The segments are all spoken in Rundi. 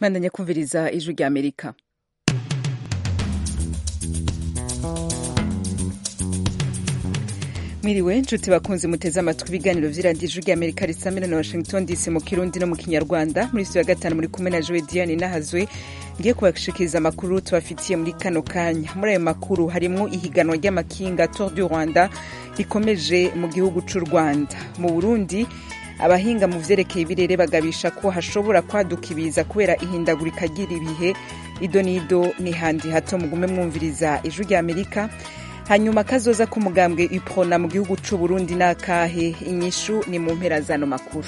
bandanya kumviriza ijwi rya amerika mwiriwe nshuti bakunzi muteze amatwi ibiganiro vy'iradiyo ijwi rya amerika risamira na washington dc mu kirundi no mu kinyarwanda muri studio ya gatanu muri kumwe na joe diane nahazwe ngiye kubashikiriza amakuru tubafitiye muri kano kanya muri ayo makuru harimwo ihiganwa ry'amakinga tour du rwanda rikomeje mu gihugu c'u rwanda mu burundi abahinga mu vyerekeye ibirere bagabisha ko hashobora kwaduka ibiza kubera ihindagurika ry'ibihe ido n'ido ni handi hato mugume mwumviriza ijwi rya amerika hanyuma kazoza k'umugambwe iprona mu gihugu c'u burundi n'akahe inyishu ni mu mpera zano makuru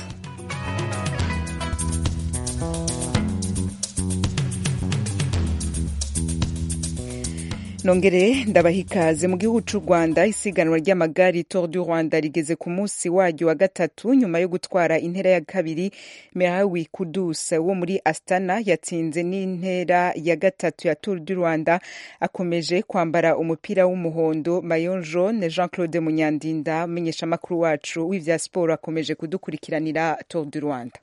nongere ndabaha ikaze mu gihugu c'u rwanda isiganwa ry'amagari tour du rwanda rigeze ku munsi waryo wa gatatu nyuma yo gutwara intera ya kabiri merawi kudus wo muri astana yatsinze n'intera ya gatatu ya tour du rwanda akomeje kwambara umupira w'umuhondo mayon jaune jean claude munyandinda umumenyeshamakuru wacu w'ivya siporo akomeje kudukurikiranira tour du rwanda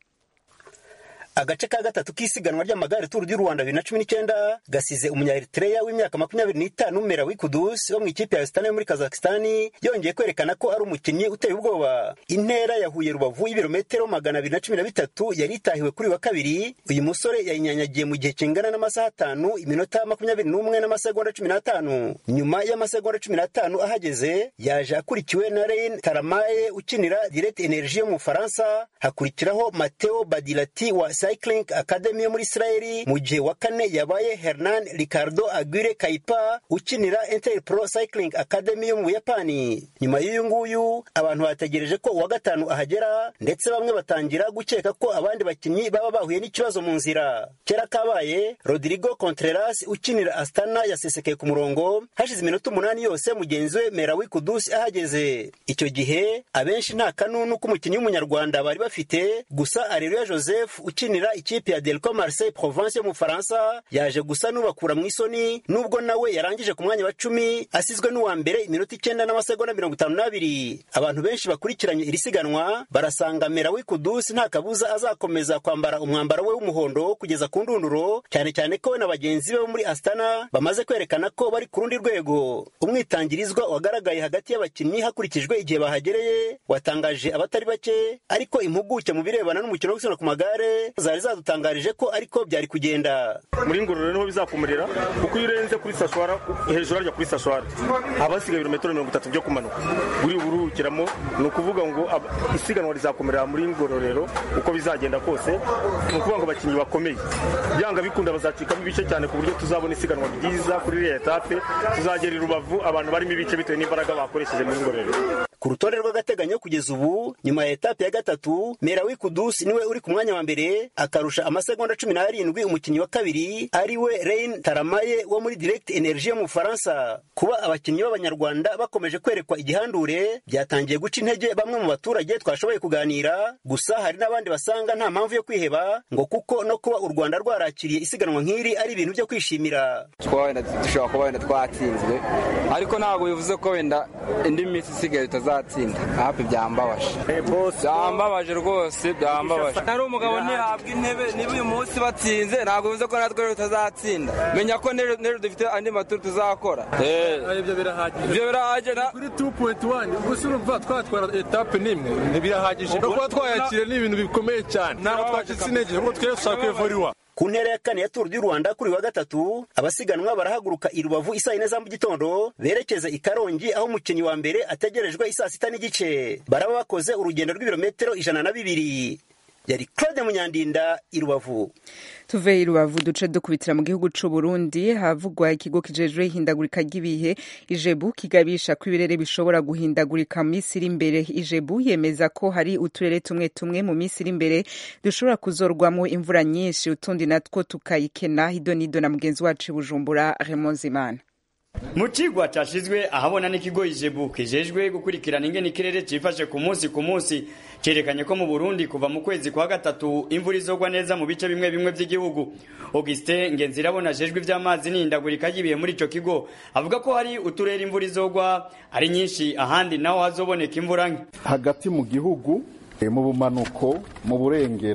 agace ka gatatu k'isiganwa ry'amagare turu du rwanda bibiri na cumi n'icyenda gasize umunyaeritreya w'imyaka makumyabiri n'itanu mera wikudusi wo mu ikipe ya sitani yo muri kazakistani yongeye kwerekana ko ari umukinnyi uteye ubwoba intera yahuye rubavu y'ibirometero magana abiri na cumi na bitatu yari itahiwe kuri wa kabiri uyu musore yayinyanyagiye mu gihe kingana n'amasaha atanu iminota makumyabiri n'umwe n'amasegonda cumi n'atanu nyuma y'amasegonda cumi n'atanu ahageze yaje akurikiwe na rein taramaye ukinira direct energie yo mu bufaransa hakurikiraho mateo badilati wa Cycling Academy yo muri Israeli mu gihe wa kane yabaye Hernan Ricardo Aguirre Kaipa ukinira Inter Pro Cycling Academy yo mu Buyapani nyuma y'uyu nguyu abantu bategereje ko uwa gatanu ahagera ndetse bamwe batangira gukeka ko abandi bakinnyi baba bahuye n'ikibazo mu nzira kera kabaye Rodrigo Contreras ukinira Astana yasesekeye ku murongo hashize iminota umunani yose mugenzi we Merawi Kudus ahageze icyo gihe abenshi nta kanunu k'umukinnyi w'umunyarwanda bari bafite gusa Areruya Joseph ukinira ukinira ikipe ya Delco Marseille Provence yo mu Faransa yaje gusa n'ubakura mu isoni nubwo nawe yarangije ku mwanya wa cumi asizwe n'uwa mbere iminota icyenda n'amasegonda mirongo itanu n'abiri abantu benshi bakurikiranye iri siganwa barasanga Merawi Kudus nta kabuza azakomeza kwambara umwambaro we w'umuhondo kugeza ku ndunduro cyane cyane ko we na bagenzi be bo muri Astana bamaze kwerekana ko bari ku rundi rwego umwitangirizwa wagaragaye hagati y'abakinnyi hakurikijwe igihe bahagereye watangaje abatari bake ariko impuguke mu birebana n'umukino wo gusiganwa ku magare zari zadutangarije ko ariko byari kugenda muri ngororero niho bizakumirira kuko iyo urenze kuri sashwara hejuru harya kuri sashwara haba hasigaye ibirometero mirongo itatu byo kumanuka uri buruhukiramo ni ukuvuga ngo isiganwa rizakomerera muri ngororero uko bizagenda kose ni ukuvuga ngo abakinnyi bakomeye byanga bikunda bazacikamo ibice cyane ku buryo tuzabona isiganwa ryiza kuri iriya etape tuzagera i rubavu abantu barimo ibice bitewe n'imbaraga bakoresheje muri ngororero ku rutonde rw'agateganyo kugeza ubu nyuma ya etape ya gatatu merawi kudusi niwe uri ku mwanya wa mbere akarusha amasegonda cumi n'arindwi umukinnyi wa kabiri ari we rein taramaye wo muri direct energie yo mu bufaransa kuba abakinnyi b'abanyarwanda bakomeje kwerekwa igihandure byatangiye guca intege bamwe mu baturage twashoboye kuganira gusa hari n'abandi basanga nta mpamvu yo kwiheba ngo kuko no kuba u rwanda rwarakiriye isiganwa nk'iri ari ibintu byo kwishimira dushobora kuba wenda twatsinzwe ariko ntabwo bivuze ko wenda indi minsi isigaye tutazatsinda hafi byambabaje byambabaje rwose byambabaje ari umugabo ntihabwa intebe niba uyu munsi batsinze ntabwo bivuze ko natwe tutazatsinda menya ko n'ejo dufite andi maturu tuzakora ibyo birahagije ibyo birahagije kuri 2.1 gusa urumva twatwara etape n'imwe ntibirahagije no kuba twayakira ni ibintu bikomeye cyane ntabwo twacitse intege ahubwo twese dushaka kwivuriwa ku ntera ya kane ya turu du rwanda kuri wa gatatu abasiganwa barahaguruka i rubavu isaa yine za mu gitondo berekeza i karongi aho umukinnyi wa mbere ategerejwe isaa sita n'igice baraba bakoze urugendo rw'ibirometero ijana na bibiri yari claude munyandinda i rubavu tuve i rubavu duce dukubitira mu gihugu c'u burundi havugwa ikigo kijejwe ihindagurika ry'ibihe ijebu kigabisha ko ibirere bishobora guhindagurika mu minsi iri imbere ijebu yemeza ko hari uturere tumwe tumwe mu minsi iri imbere dushobora kuzorwamo imvura nyinshi utundi natwo tukayikena hidonido na mugenzi wacu i bujumbura Raymond Zimana mu cigwa cashizwe ahabona n'ikigo ijebu kijejwe gukurikirana ingene ikirere cifashe ku munsi ku munsi cerekanye ko mu burundi kuva mu kwezi kwa gatatu imvura izogwa neza mu bice bimwe bimwe vy'igihugu augustin ngenzirabona ajejwe ivy'amazi n'ihindagurika ry'ibihe muri ico kigo avuga ko hari uturere imvura izogwa ari nyinshi ahandi naho hazoboneka imvura nke hagati mu gihugu mu bumanuko mu burengero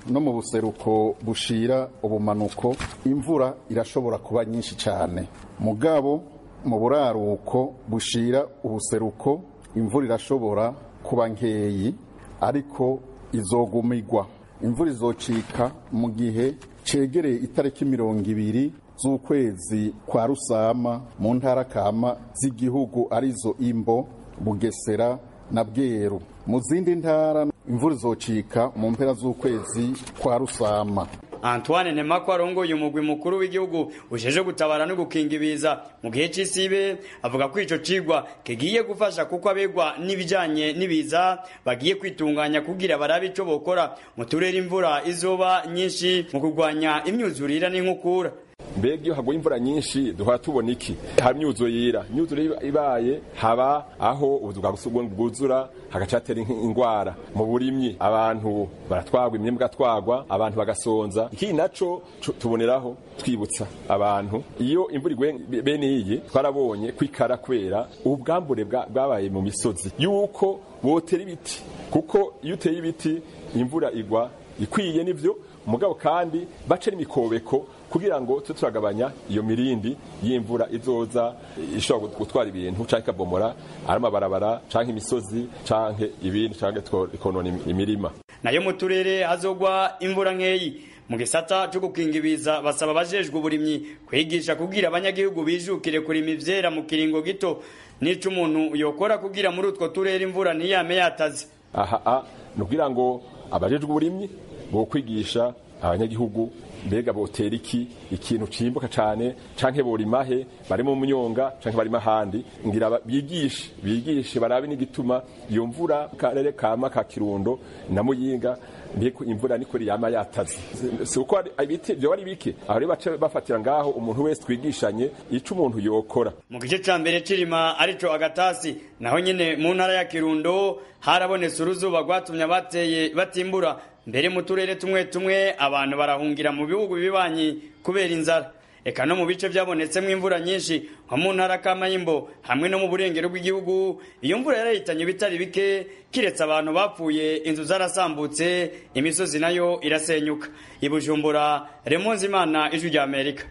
no mu buseruko bushira ubumanuko imvura irashobora kuba nyinshi cyane mugabo mu buraruko bushira ubuseruko imvura irashobora kuba nkeyi ariko izogumigwa imvura izocika mu gihe cegereye itariki mirongo ibiri z'ukwezi kwa rusama mu ntara kama z'igihugu arizo imbo bugesera na bweru mu zindi ntara imvura izocika mu mpera z'ukwezi kwa rusama Antoine Nemako arongoye umugwi mukuru w'igihugu ujeje gutabara no gukinga ibiza mu gihe c'isibe avuga ko ico cigwa kigiye gufasha kuko abegwa n'ibijanye n'ibiza bagiye kwitunganya kugira barabe ico bokora mu turere imvura izoba nyinshi mu kurwanya imyuzurira n'inkukura mbega iyo haguye imvura nyinshi duhora tubona iki haba imyuzurira imyuzurira ibaye haba aho ubuzu bwa gusugwa bwuzura hagaca hatera ingwara mu burimyi abantu baratwagwa imyembe igatwagwa abantu bagasonza ikindi naco tuboneraho twibutsa abantu iyo imvura iguye bene iyi twarabonye kwikara kubera ubwambure bwabaye mu misozi yuko botera ibiti kuko iyo uteye ibiti imvura igwa ikwiye nivyo mugabo kandi bace n'imikobeko kugira ngo tube turagabanya iyo mirindi y'imvura izoza ishobora gutwara ibintu canke ikabomora ari amabarabara canke imisozi canke ibindi canke ikonona imirima nayo mu turere hazogwa imvura nkeyi mu gisata cyo gukinga ibiza basaba abajejwe uburimyi kwigisha kugira abanyagihugu bijukire kurima ivyera mu kiringo gito n'ico umuntu yokora kugira muri utwo turere imvura ntiyame yataze aha ni ukugira ngo abajejwe uburimyi bo kwigisha abanyagihugu mbega botera iki ikintu cimbuka cane canke borimahe bari mu munyonga canke bari mahandi ngira bigishe bigishe barabe n'igituma iyo mvura karere kama ka kirundo na muyinga mbeko imvura niko yama yataze si uko ibiti byo ari bike aho rero bace bafatira ngaho umuntu wese twigishanye ico umuntu yokora mu gice ca mbere cirima arico agatasi naho nyene mu ntara ya kirundo harabonetse uruzuba rwatumye abateye batimbura mbere mu turere tumwe tumwe abantu barahungira mu bihugu bibanyi kubera inzara eka no mu bice byabonetsemo imvura nyinshi nko mu ntara kamayimbo hamwe no mu burengero bw'igihugu iyo mvura yarahitanye bitari bike kiretse abantu bapfuye inzu zarasambutse imisozi nayo irasenyuka ibujumbura remonzi imana ijwi rya amerika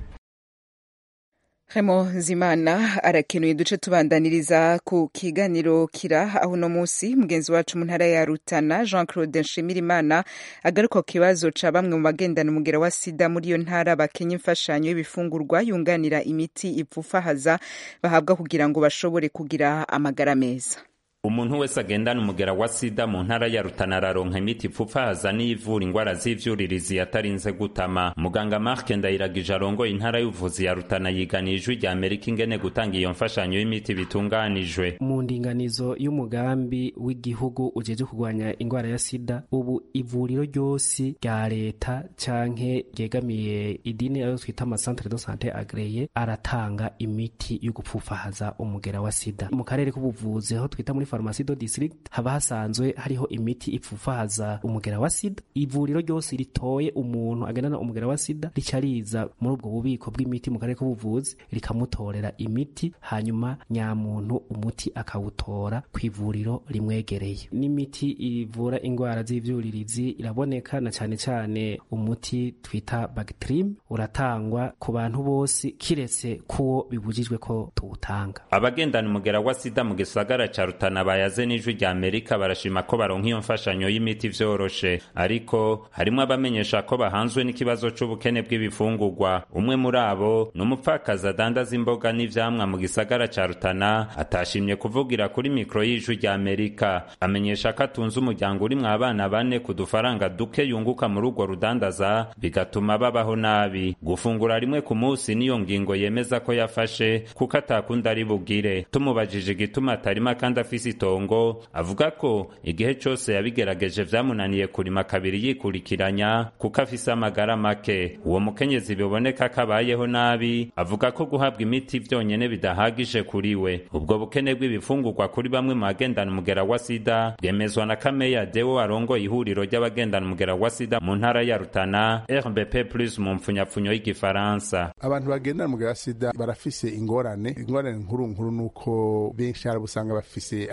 Remo Zimana arakenuye duce tubandaniriza ku kiganiro kira aho uno munsi mugenzi wacu mu ntara ya Rutana Jean Claude Nshimirimana agaruka ku kibazo ca bamwe mu bagendana umugera wa sida muri iyo ntara bakenya imfashanyo y'ibifungurwa yunganira imiti ipfufahaza bahabwa kugira ngo bashobore kugira amagara meza umuntu wese agendana umugera wa sida mu ntara ya rutana araronka imiti ipfufahaza n'iyivura ingwara z'ivyuririzi yatarinze gutama muganga mark ndayiragije arongoye intara y'ubuvuzi ya rutana yiganiye ijwi rya amerika ingene gutanga iyo mfashanyo y'imiti bitunganijwe mu ndinganizo y'umugambi w'igihugu ujeje kurwanya ingwara ya sida ubu ivuriro ryose rya leta canke ryegamiye idini ayo twita amasantere de sante agreye aratanga imiti yo gupfufahaza umugera wa sida mu karere k'ubuvuzi aho twita muri farumasi do district haba hasanzwe hariho imiti ipfufahaza umugera wa sida ivuriro ryose ritoye umuntu agendana umugera wa sida rica riza muri ubwo bubiko bw'imiti mu karere k'ubuvuzi rikamutorera imiti hanyuma nyamuntu umuti akawutora ku ivuriro rimwegereye n'imiti ivura indwara z'ivyuririzi iraboneka na cane cane umuti twita Bactrim uratangwa ku bantu bose kiretse kuwo bibujijwe ko tuwutanga abagendana umugera wa sida mu gisagara ca rutana bayaze n'ijwi rya amerika barashima ko baronka iyo mfashanyo y'imiti vyoroshe ariko harimwo abamenyesha ko bahanzwe n'ikibazo c'ubukene bw'ibifungurwa umwe muri abo ni umupfakazi adandaza imboga n'ivyamwa mu gisagara ca rutana atashimye kuvugira kuri mikoro y'ijwi rya amerika amenyesha ko atunze umuryango urimwo abana bane ku dufaranga duke yunguka muri urwo rudandaza bigatuma babaho nabi gufungura rimwe ku munsi niyo ngingo yemeza ko yafashe kuko atakunda ari bugire tumubajije igituma atarima kandi afise itongo avuga ko igihe cose yabigerageje vyamunaniye kurima kabiri yikurikiranya kuko afise amagara make uwo mukenyezi biboneka ko abayeho nabi avuga ko guhabwa imiti vyonyene bidahagije kuri we ubwo bukene bw'ibifungurwa kuri bamwe mu bagendana umugera wa sida bwemezwa na kameya dewo arongoye ihuriro ry'abagendana umugera wa sida mu ntara ya rutana rbp plus mu mpfunyapfunyo y'igifaransa abantu bagendana umugera wa sida barafise ingorane ingorane nkuru nkuru nuko benshi hari usanga bafise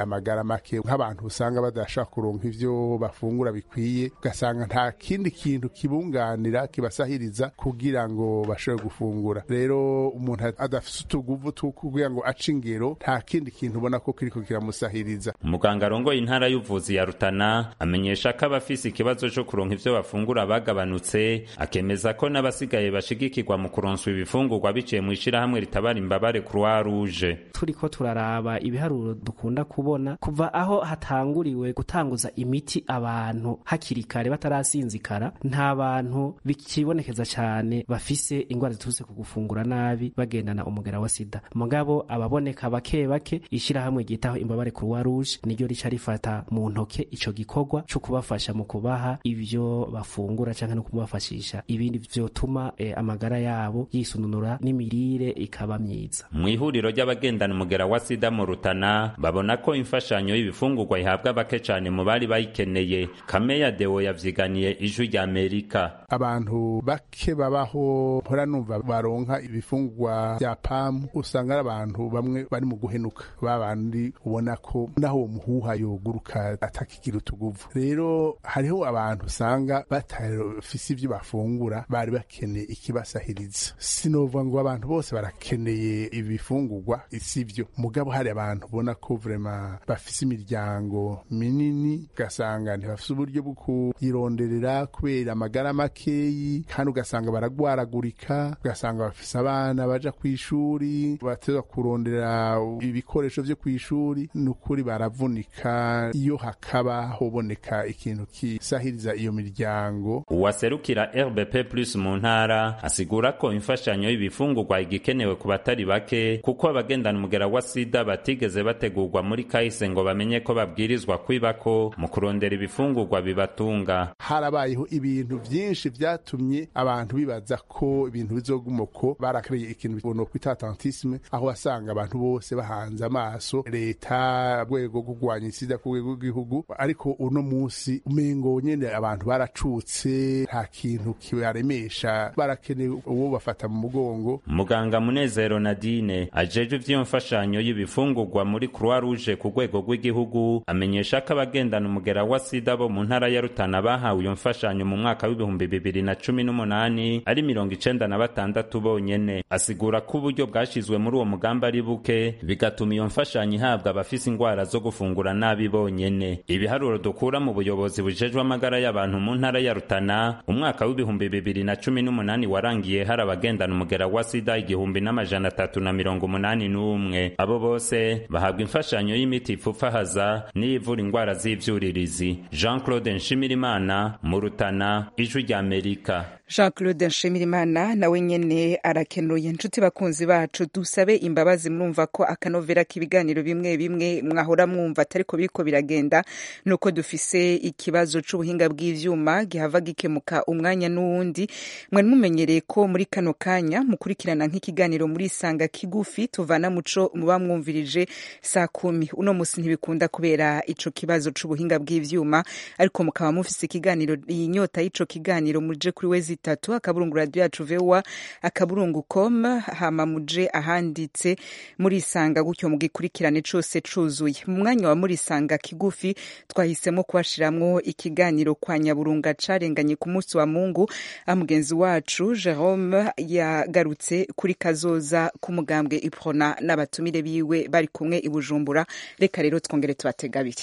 amagara make nk'abantu usanga badashaka kuronka ivyo bafungura bikwiye ugasanga nta kindi kintu kibunganira kibasahiriza kugira ngo bashobore gufungura rero umuntu adafise utuguvu two kugira ngo ace ingero nta kindi kintu ubona ko kiriko kiramusahiriza umuganga arongoye intara y'ubuvuzi ya rutana amenyesha ko abafise ikibazo co kuronka ivyo bafungura bagabanutse akemeza ko n'abasigaye bashigikirwa mu kuronswa ibifungurwa biciye mu ishirahamwe ritabara imbabare croix rouge turiko turaraba ibiharuro dukunda kubona kuva aho hatanguriwe gutanguza imiti abantu hakiri kare batarasinzikara nta bantu bikibonekeza cyane bafise ingwara ziturutse ku gufungura nabi bagendana umugera wa sida mugabo ababoneka bake bake ishirahamwe ryitaho imbabare croix rouge niryo rica rifata mu ntoke ico gikorwa co kubafasha mu kubaha ivyo bafungura canke no kubafashisha ibindi vyotuma eh, amagara yabo yisununura n'imirire ikaba myiza mu ihuriro ry'abagendana umugera wa sida mu rutana babona ko imfashanyo y'ibifungurwa ihabwa bake cane mu bari bayikeneye kameya dewo yavyiganiye ijwi rya amerika abantu bake babaho mpora numva baronka ibifungurwa vya pamu usanga ari abantu bamwe bari mu guhenuka babandi ubona ko naho uwo muhuha yoguruka atakigira utuguvu rero hariho abantu usanga batafise ivyo bafungura bari bakeneye ikibasahiriza sinovuga ngo abantu bose barakeneye ibifungurwa sivyo mugabo hari abantu ubona ko vrema bafise imiryango minini ugasanga ntibafise uburyo bwo kuyironderera kubera amagara makeyi kandi ugasanga baragwaragurika ugasanga bafise abana baja kw'ishuri bateza kurondera ibikoresho vyo kw'ishuri ni ukuri baravunika iyo hakaba hoboneka ikintu kisahiriza iyo miryango uwaserukira rbp plus mu ntara asigura ko imfashanyo y'ibifungurwa igikenewe ku batari bake kuko abagendana umugera wa sida batigeze bategurwa muri kahise ngo bamenye ko babwirizwa kwibako mu kurondera ibifungurwa bibatunga harabayeho ibintu vyinshi vyatumye abantu bibaza ko ibintu bizoguma uko barakereye ikintu no kwita atlantisme aho wasanga abantu bose bahanze amaso leta rwego rwo kurwanya isida ku rwego rw'igihugu ariko uno munsi umengo nyene abantu baracutse nta kintu kibaremesha barakeneye uwo bafata mu mugongo muganga munezero nadine ajejwe ivy'iyo mfashanyo y'ibifungurwa muri croix rouge ku rwego rw'igihugu amenyesha ko abagendana umugera wa sida bo mu ntara ya rutana bahawe iyo mfashanyo mu mwaka w'ibihumbi bibiri na cumi n'umunani ari mirongo icenda na batandatu bonyene asigura ko uburyo bwashizwe muri uwo mugambi ari buke bigatuma iyo mfashanyo ihabwa abafise ingwara zo gufungura nabi bonyene ibiharuro dukura mu buyobozi bujejwe amagara y'abantu mu ntara ya rutana umwaka w'ibihumbi bibiri na cumi n'umunani warangiye hari abagendana umugera wa sida igihumbi n'amajana atatu na mirongo umunani n'umwe abo bose bahabwa imfashanyo y'imiti ipfupfahaza n'iyivura ingwara z'ivyuririzi jean claude nshimirimana mu rutana ijwi rya amerika jean claude nshimirimana nawe nyene arakenuye inshuti bakunzi bacu dusabe imbabazi murumva ko akanovera k'ibiganiro bimwe bimwe mwahora mwumva atariko biriko biragenda nuko dufise ikibazo c'ubuhinga bw'ivyuma gihava gikemuka umwanya n'uwundi mwari mumenyereye ko muri kano kanya mukurikirana nk'ikiganiro muri isanga kigufi tuvana muco muba mwumvirije saa kumi uno musi ntibikunda kubera ico kibazo c'ubuhinga bw'ivyuma ariko mukaba mufise ikiganiro inyota y'ico kiganiro muje kuri wezi itatu akaburungu radio yacu voa akaburungu com hama muje ahanditse muri isanga gutyo mugikurikirane cose cuzuye mu mwanya wa muri isanga kigufi twahisemo kubashiramwo ikiganiro kwa nyaburunga carenganye ku munsi wa mungu amugenzi wacu jerome yagarutse kuri kazoza k'umugambwe iprona n'abatumire biwe bari kumwe i bujumbura reka rero twongere tubatega abiri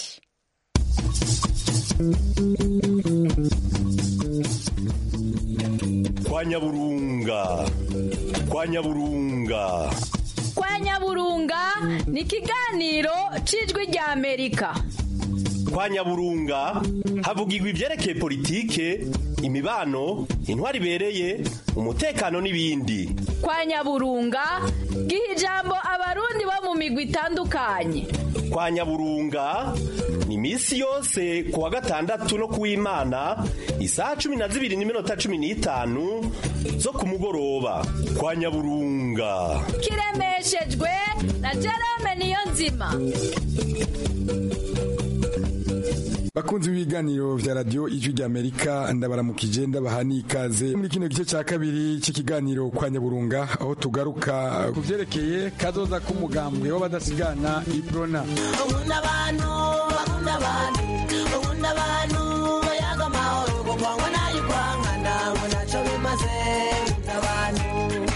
kwa nyaburunga kwa nyaburunga kwa nyaburunga ni ikiganiro c'ijwi rya amerika kwa nyaburunga havugirwa ivyerekeye politike imibano intwari ibereye umutekano n'ibindi kwa nyaburunga giha ijambo abarundi bo mu migwi itandukanye kwa nyaburunga ni imisi yose ku wa gatandatu no kuw'imana isaha cumi na zibiri n'iminota cumi n'itanu zo ku mugoroba kwa nyaburunga kiremeshejwe na jerome niyo nzima bakunzi b'ibiganiro vya radio ijwi ry'amerika ndabaramukije ndabaha n'ikaze muri kino gice ca kabiri c'ikiganiro kwa nyaburunga aho tugaruka ku vyerekeye kazoza k'umugambwe w'abadasigana iprona ukunda abantu bakunda abantu ukunda abantu bayaga amahoro kukwangwa nayo kwangana ngo ntacyo bimaze ukunda abantu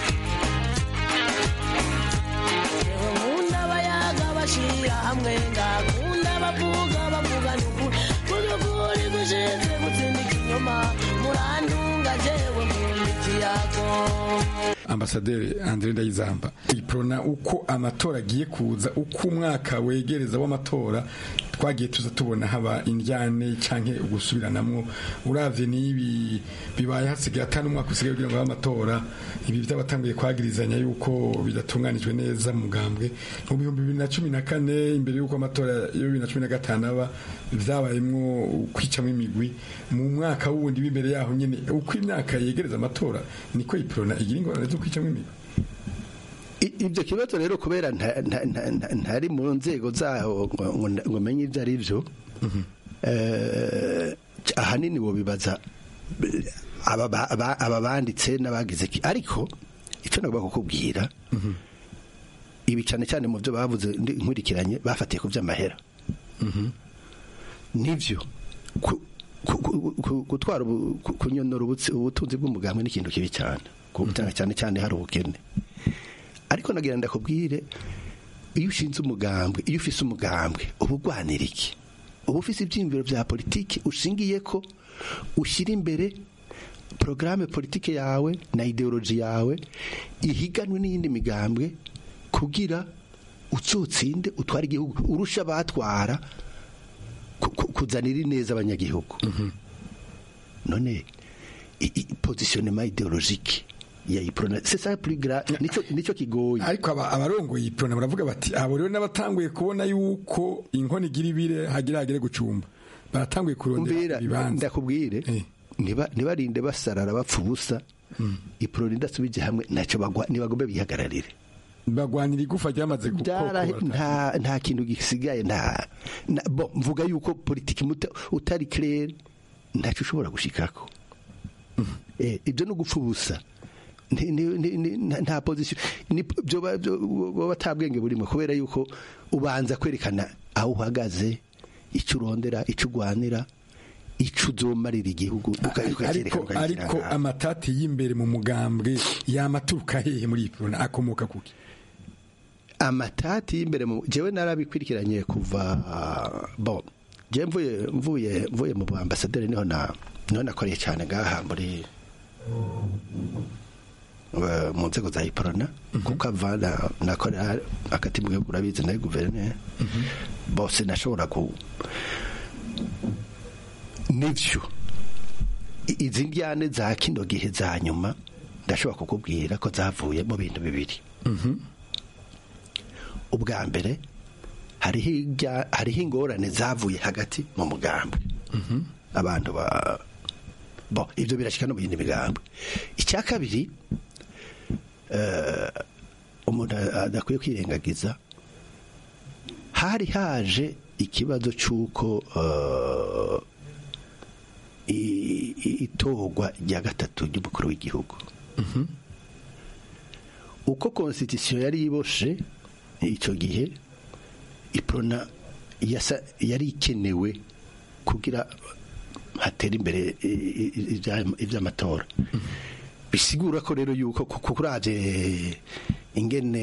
yewe nkunda abayaga bashira hamwe ngakunda bavuga bavugana ukuri kurya ukuri gushinzwe gutsinda ikinyoma murandunga jewe nkunda ikiyago ambasaderi andre ndayizamba iprona uko amatora agiye kuza uko umwaka wegereza w'amatora twagiye tuza tubona haba indyane canke ugusubiranamwo uravye n'ibi bibaye hasigaye atanu umwaka usigaye kugira ngo habe amatora ibi vy'abatanguye kwagirizanya yuko bidatunganijwe neza mu mugambwe mu bihumbi bibiri na cumi na kane imbere y'uko amatora yo bibiri na cumi na gatanu aba vyabayemwo kwicamwo imigwi mu mwaka wundi w'imbere yaho nyene uko imyaka yegereza amatora niko iprona igira ingorane zo kwicamwo imigwi ibyo kibazo rero kubera ntari mu nzego zaho ngo menye ibyo ari byo ahanini wobibaza aba banditse n'abagize ariko icyo nagomba kukubwira ibi cyane cyane mu byo bavuze nkurikiranye bafatiye ku by'amahera nibyo gutwara kunyonora ubutunzi bw'umugambwe ni ikintu kibi cyane cyane cyane hari ubukene ariko nagira ndakubwire iyo ushinze umugambwe iyo ufise umugambwe uba urwanira iki uba ufise ibyiyumviro bya politiki ushingiye ko ushyira imbere porogaramu politiki yawe na ideoloji yawe ihiganwe n'iyindi migambwe kugira utsotsinde utwara igihugu urusha abatwara kuzanira ineza abanyagihugu none pozisiyonema ideologike ya iprona c'est ça plus grave nico nico kigoye ariko abarongoye iprona baravuga bati abo rero n'abatanguye kubona yuko inkono igira ibire hagira hagere gucumba baratanguye kurondera ibibanza ndakubwire niba nibarinde basarara bapfa ubusa iprona idasubije hamwe ntacyo bagwa nibagombe bihagararire bagwanira igufa ryamaze gukora nta nta kintu gisigaye nta bo mvuga yuko politiki utari claire ntacyo ushobora gushikako ibyo no gupfa ubusa nta pozisiyo baba atabwenge burimo kubera yuko ubanza kwerekana aho uhagaze icyo urondera icyo urwanira icyo uzomarira igihugu ariko amatati y'imbere mu mugambwe yamaturuka hehe muri iyi porona akomoka kuki amatati y'imbere mu jewe narabikurikiranye kuva bo je mvuye mvuye mvuye mu ambasaderi niho na niho nakoreye cyane ngaha muri mu nzego za iporona kuko avana nakorera akati mu gihugu urabizi nayo guverineri bose nashobora ku nivyo izi njyane za kino gihe za nyuma ndashobora kukubwira ko zavuye mu bintu bibiri ubwa mbere hariho ingorane zavuye hagati mu mugambwe abantu ba bo ibyo birashyika no mu yindi migambwe icya kabiri umuntu adakwiye kwirengagiza hari haje ikibazo cy'uko itorwa rya gatatu ry'umukuru w'igihugu uko konstitusiyo yari iboshe icyo gihe iprona yari ikenewe kugira hatera imbere iby'amatora bisigura ko rero yuko kukurabye ingene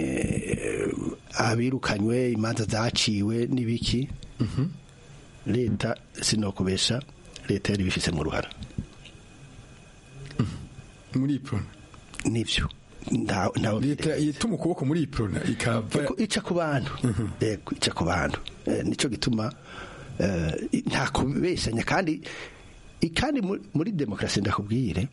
abirukanywe imanza zaciwe n'ibiki leta sinokubesha leta yari bifise mu ruhara muri iprona nivyo leta yituma ukuboko muri iprona ikava ica ku bantu yego ica ku bantu nico gituma nta kubeshanya kandi kandi muri demokarasi ndakubwire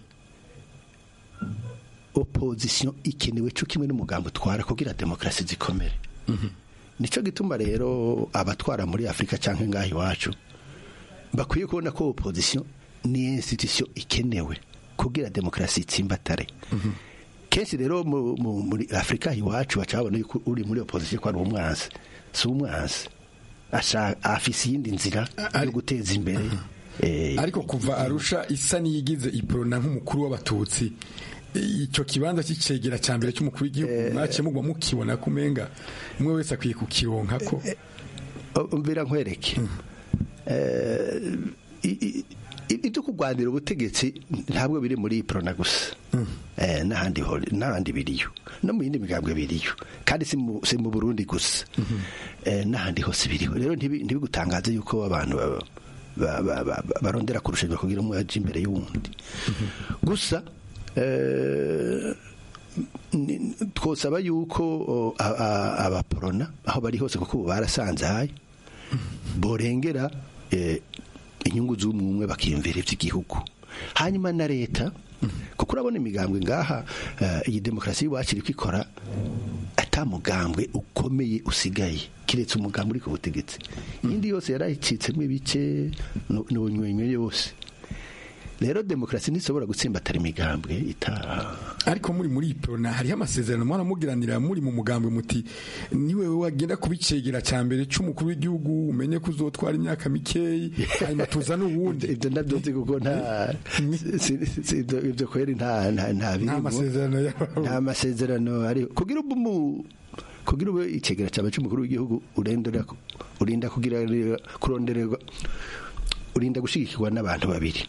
opozisiyo ikenewe cyo kimwe n'umugambi utwara kugira demokarasi zikomere nicyo gituma rero abatwara muri afurika cyangwa ngaho iwacu bakwiye kubona ko opozisiyo ni institusiyo ikenewe kugira demokarasi itsimbatare kenshi rero muri afurika iwacu baca babona yuko uri muri opozisiyo ko ari umwanzi si umwanzi asha- afise iyindi nzira yo guteza imbere eh, ariko kuva arusha isa niyigize iprona nk'umukuru w'abatutsi icyo kibanza cy'icegera cya mbere cy'umukuru w'igihugu mwaciye mugwa mukibona ko umenga umwe wese akwiye kukironka ko umvira nkwereke Eh, i- i- i- ibyo kurwanira ubutegetsi ntabwo biri muri iprona gusa Eh, n'ahandi ho- n'ahandi biriyo no mu yindi migambwe biriyo kandi si mu si mu burundi gusa Eh, n'ahandi hose biriho rero ntibi- ntibigutangaze yuko abantu ba- ba- ba- ba- ba- barondera kurushanwa kugira umwe aje imbere y'uwundi gusa eh, ni- twosaba yuko o, a- a- abaporona aho bari hose kuko ubu barasanzaye borengera eh, inyungu z'umwe bakiyumvira iby'igihugu hanyuma na leta kuko urabona imigambwe ngaha eh, iyi demokarasi y'iwacu iri kwikora atamugambwe ukomeye usigaye kiretse umugambwe uri ku butegetsi iyindi yose yarayicitsemo ibice n'ubunywenywe yose rero demokarasi ntishobora gutsimbatara imigambwe itaha ariko muri muri iprona hariho amasezerano mwana mugiranira muri mu mugambwe muti niwe wagenda kubicegera cya mbere cy'umukuru w'igihugu umenye ko uzotwara imyaka mikeyi hanyuma tuzane uwundi ibyo nabyo nzi kuko nta si- si- si- ibyo ibyo kweri nta nta nta birimo. masezerano nta masezerano ari kugira ubu mu kugira ube icegera cyawe cy'umukuru w'igihugu urendera urinda kugira kurondererwa urinda gushigikirwa n'abantu babiri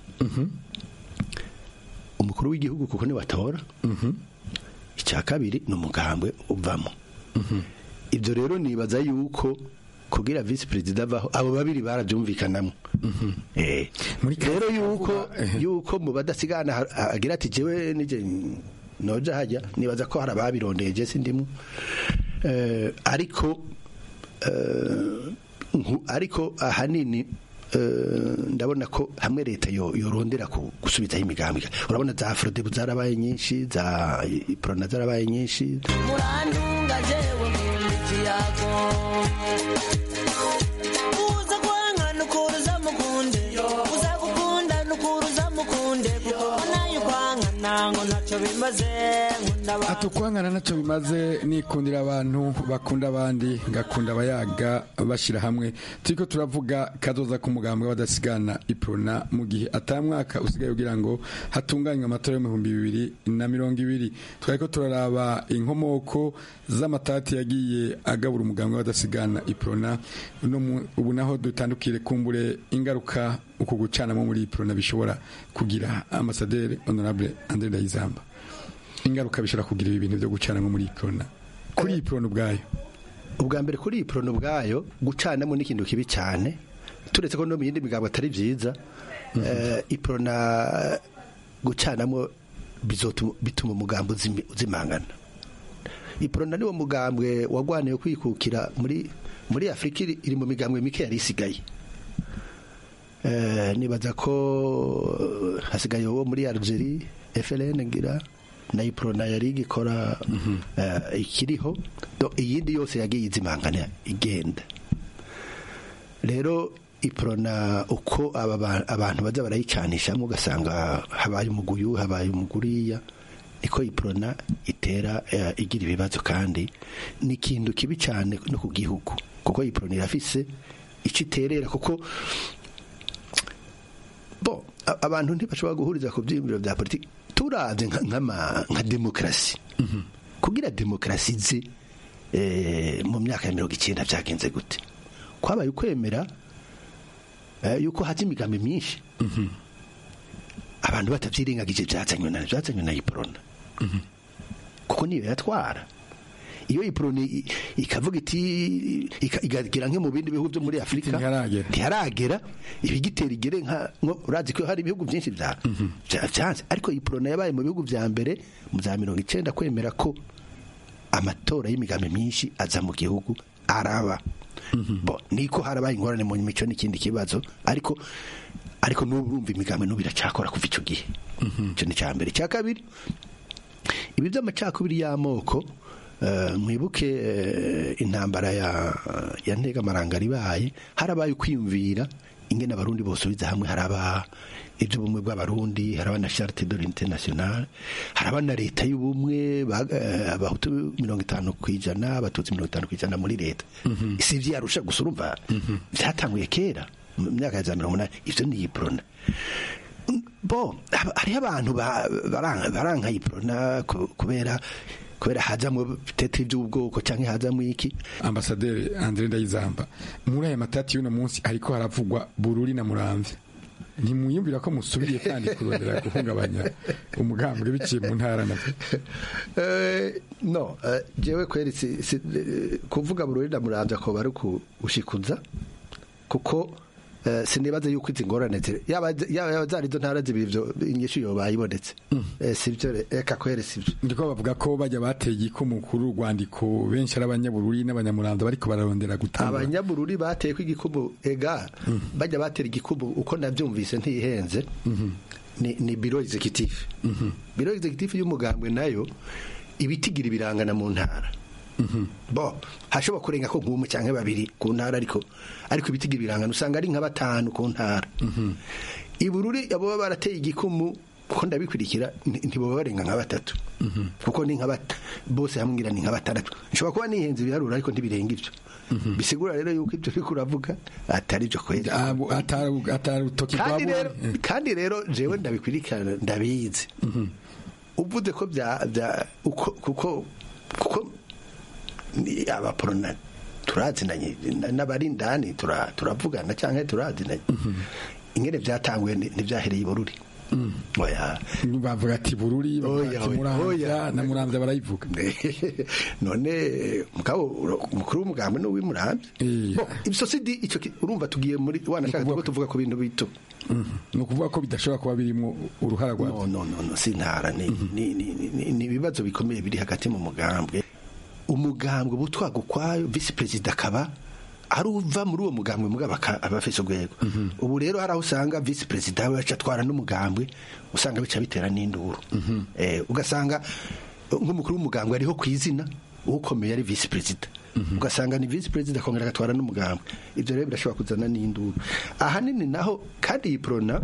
umukuru w'igihugu kuko ni batora icya kabiri ni umugambwe uvamo ibyo rero nibaza yuko kugira visi perezida avaho abo babiri barabyumvikanamo Eh, rero yuko yuko mu badasigana ha- ha- agira ati jewe nije noja hajya nibaza ko hari ababirondeye je sindimu Eh, ariko eh, nku- ariko ahanini eh, ndabona ko hamwe leta yo- yorondera ku- gusubizaho imigambi urabona za afrodebu zarabaye nyinshi za iprona zarabaye nyinshi murantunga jewe nkunda ikiyago uza kwanga nukuruza mukunde uza gukunda nukuruza mukunde kuko nayo kwanga nango ntacyo bimaze nkunda abantu atukwangana ntacyo bimaze nikundira abantu bakunda abandi ngakunda abayaga bashyira hamwe turiko turavuga kazoza k'umugambwe w'abadasigana iprona mu gihe atamwaka usigaye kugira ngo hatunganywe amatora y'ibihumbi bibiri na mirongo ibiri twariko turaraba inkomoko z'amatati yagiye agabura umugambwe w'abadasigana iprona uno mu- ubu naho dutandukire kumbure ingaruka uku gucanamo muri iprona bishobora kugira amasaderi honorable andre ndayizamba ingaruka bishobora kugira ibi bintu byo gucanamo muri iprona kuri iprona ubwayo ubwa mbere kuri iyi porono ubwayo gucanamo ni ikintu kibi cyane turetse ko no mu yindi migambo atari byiza eh, iprona gucanamo bizotuma- bituma umugambi uzimi- uzimangana iprona niwo mugambwe wagwaniye kwikukira muri muri afurika iri iri mu migambwe mike yari isigaye Eh, nibaza ko hasigaye uwo muri algerie FLN ngira na iprona yari igikora eh, ikiriho Do- iyindi yose yagiye izimangana igenda rero iprona uko aba ba- abantu baza barayicanishamo ugasanga habaye umuguyu habaye umuguriya iko iprona itera eh, igira ibibazo kandi ni ikintu kibi cyane no ku gihugu kuko iprona irafise icyo iterera kuko bo a- abantu ntibashobora guhuriza ku byiyumviro bya politiki turavye nka- nk'ama- nka demokarasi kugira demokarasi ize eh, mu myaka ya mirongo icyenda byagenze gute kwabaye ukwemera eh, yuko haza imigambi myinshi abantu batabyirengagije byazanywe na byazanywe na iprona kuko niyo yatwara iyo iprona i- ikavuga iti ika- igagera nko mu bindi bihugu byo muri afurika ntiharagera ibigitera igere nka nko urazi ko hari ibihugu byinshi bya bya- byanze ariko iprona yabaye mu bihugu bya mbere mu za mirongo icyenda kwemera ko amatora y'imigambi myinshi aza mu gihugu araba bo niko harabaye ingorane mu mico n'ikindi kibazo ariko ariko n'ubu urumva imigambi n'ubu iracakora kuva icyo gihe icyo ni icya mbere icya kabiri ibi by'amacakubiri y'amoko eh, mwibuke eh, intambara ya ya ntegamarangara ibaye harabaye ukwiyumvira ingene abarundi bosubiza hamwe haraba iby'ubumwe bw'abarundi haraba na charte de l'unité nationale haraba na leta y'ubumwe ba- eh, abahutu mirongo itanu ku ijana abatutsi mirongo itanu ku ijana muri leta si vyarusha gusa urumva vyatanguye kera mu myaka ya za mirongo umunani ivyo ni iprona bo haba- hariho abantu ba- baranka baranka iprona ku- kubera kubera hazamwo tete iby'ubwoko cyangwa hazamwo iki ambasaderi Andre Ndayizamba muri aya matati y'uno munsi ariko haravugwa Bururi na Muramvya ntimwiyumvira ko musubiriye kandi kurondera guhungabanya umugambwe biciye mu ntara na Eh, no eh, jewe kweri si, si, eh, kuvuga bururi ndamuramvya ko bari kushikuza kuko eh, sinibaze yuko izi ngorane ziri yaba yaba zari zo ntara zibiri ivyo inyishu yo bayibonetse eh, sivyo re- eka kweri sivyo ndiko bavuga ko bajya bateye igikumu kuri urwandiko benshi ari abanyabururi n'abanyamuramvya bariko bararondera gutanga abanyabururi bateye ko igikubu ega bajya batera igikubu uko navyumvise ntihenze ni, ni biro executive biro executive y'umugambwe nayo ibitigira ibirangana mu ntara bo hashobora kurenga ko nk'umwe cyangwa babiri ku ntara ariko ariko ibitigira ibirangana usanga ari nka batanu ku ntara ibururi abo baba barateye igikumu kuko ndabikurikira nti- ntiboba barenga nka batatu kuko ni nka bat- bose hamwe ngira ni nka batandatu nshobora kuba nihenze ibiharuro ariko ntibirenga ivyo bisigura rero yuko ibyo uriko uravuga atari byo kweli atari utoki kandi rero kandi rero jewe ndabikurikirana ndabizi uvuze ko bya bya uko kuko kuko ni abaporona turazinanye na- n'abari indani tura- turavugana cyangwa turazinanye ingene byatanguye ni- ntibyahereye i bururi oya bavuga ati bururi bavuga ati muramvya na muramvya barayivuga none mugabo umukuru w'umugambi ni uw'imurambi Bo, ibyo si di icyo ki- urumva tugiye muri wanashaka tuvuga tuvuga ku bintu bito ni ukuvuga ko bidashobora kuba birimo uruhara rwa no no no no si ntara ni ni ni ni- ni ibibazo bikomeye biri hagati mu mugambwe umugambwe butwaga ukwayo visi perezida akaba ari uva muri uwo mugambwe mugabo aka- aba afise urwego ubu rero hari aho usanga visi perezida we aca atwara n'umugambwe usanga bica bitera n'induru Eh, ugasanga eh, nk'umukuru w'umugambwe ariho ku izina ukomeye ari visi perezida ugasanga ni visi perezida akongera agatwara n'umugambwe ibyo rero birashobora kuzana n'induru ahanini naho kandi iyi prona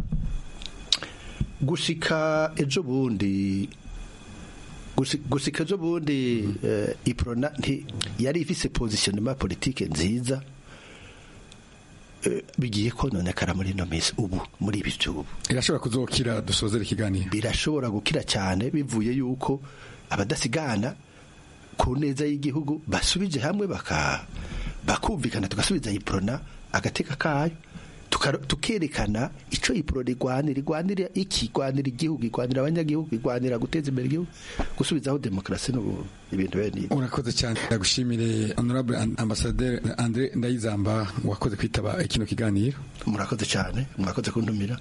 gushika ejo bundi gushi- gushika ejo bundi eh, iprona nti yari ifise positionnement politique nziza eh, bigiye kononekara muri ino minsi ubu muri ibi by'ubu irashobora kuzokira dusozera ikiganiro birashobora gukira cyane bivuye yuko abadasigana ku neza y'igihugu basubije hamwe baka bakumvikana tugasubiza iprona agateka kayo tuka- tukerekana ico iprona igwanira igwanira iki igwanira igihugu igwanira abanyagihugu igwanira guteza imbere igihugu gusubizaho demokarasi n'ubu ibintu bene ibi urakoze cyane ndagushimire honorable ambassadeur Andre Ndayizamba wakoze kwitaba kino kiganiro murakoze cyane mwakoze kuntumira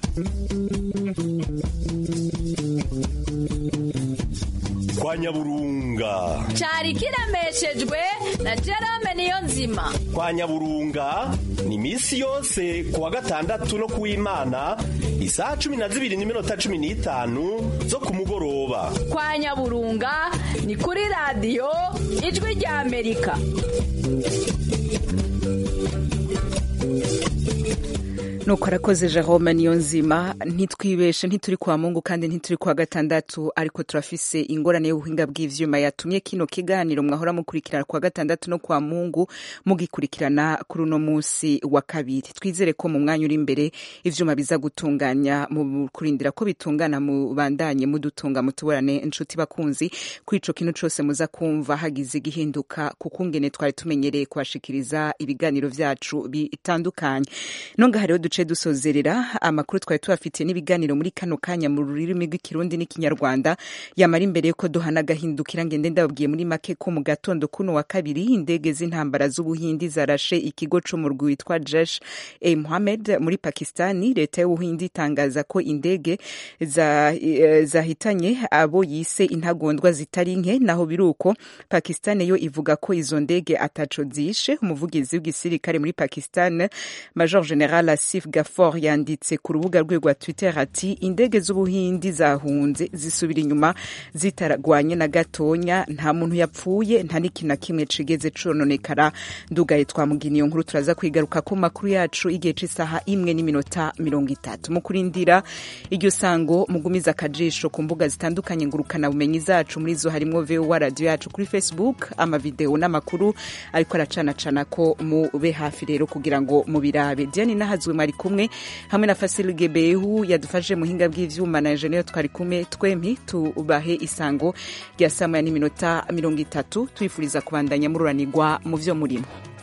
kwa nyaburunga cyari kiremeshejwe na Jerome niyo nzima kwa nyaburunga ni iminsi yose ku wa gatandatu no ku w'imana isaha cumi na zibiri n'iminota cumi n'itanu zo ku mugoroba kwa nyaburunga ni kuri radiyo ijwi rya amerika nuko arakoze jerome niyo nzima ntitwibeshe ntituri kwa mungu kandi ntituri kwa gatandatu ariko turafise ingorane y'ubuhinga bw'ivyuma yatumye kino kiganiro mwahora mukurikirana kwa gatandatu no kwa mungu mugikurikirana kuri uno munsi wa kabiri twizere ko mu mwanya uri imbere ivyuma biza gutunganya mu kurindira ko bitungana mubandanye mudutunga mutuburane inshuti bakunzi kuri ico kintu cose muza kumva hagize igihinduka kuko ngene twari tumenyereye kubashikiriza ibiganiro vyacu bitandukanye nonga rero duce dusozerera amakuru twari tubafitiye n'ibiganiro muri kano kanya mu rurimi rw'ikirundi n'ikinyarwanda yamara imbere yuko duhana agahindukira ngende ndababwiye muri make ko mu gatondo kuno wa kabiri indege z'intambara z'ubuhindi zarashe ikigo co mu rwi witwa jesh e mohamed muri pakistani leta y'ubuhindi itangaza ko indege za- eh, zahitanye abo yise intagondwa zitari nke naho biruko pakistani yo ivuga ko izo ndege ataco zishe umuvugizi w'igisirikare muri pakistan major general asif gafor yanditse ku rubuga rwe rwa twitter ati indege z'ubuhindi zahunze zisubira inyuma zitaragwanye na gatonya nta muntu yapfuye nta n'ikintu na kimwe cigeze cononekara ndugaye twamugina iyo nkuru turaza kwigaruka ku makuru yacu igihe c'isaha imwe n'iminota mirongo itatu mu kurindira iryo sango mugumiza akajisho ku mbuga zitandukanye ngurukana bumenyi zacu muri zo harimwo vowa radio yacu kuri facebook amavideo n'amakuru ariko aracanacana ko mube hafi rero kugira ngo mubirabe diane nahazwe mwari kumwe hamwe na fasil gebehu yadufashije muhinga bw'ivyuma na enjenero twari kumwe twempi tubahe isango rya saa moya n'iminota mirongo itatu twifuriza kubandanya mururanirwa mu vyo murimo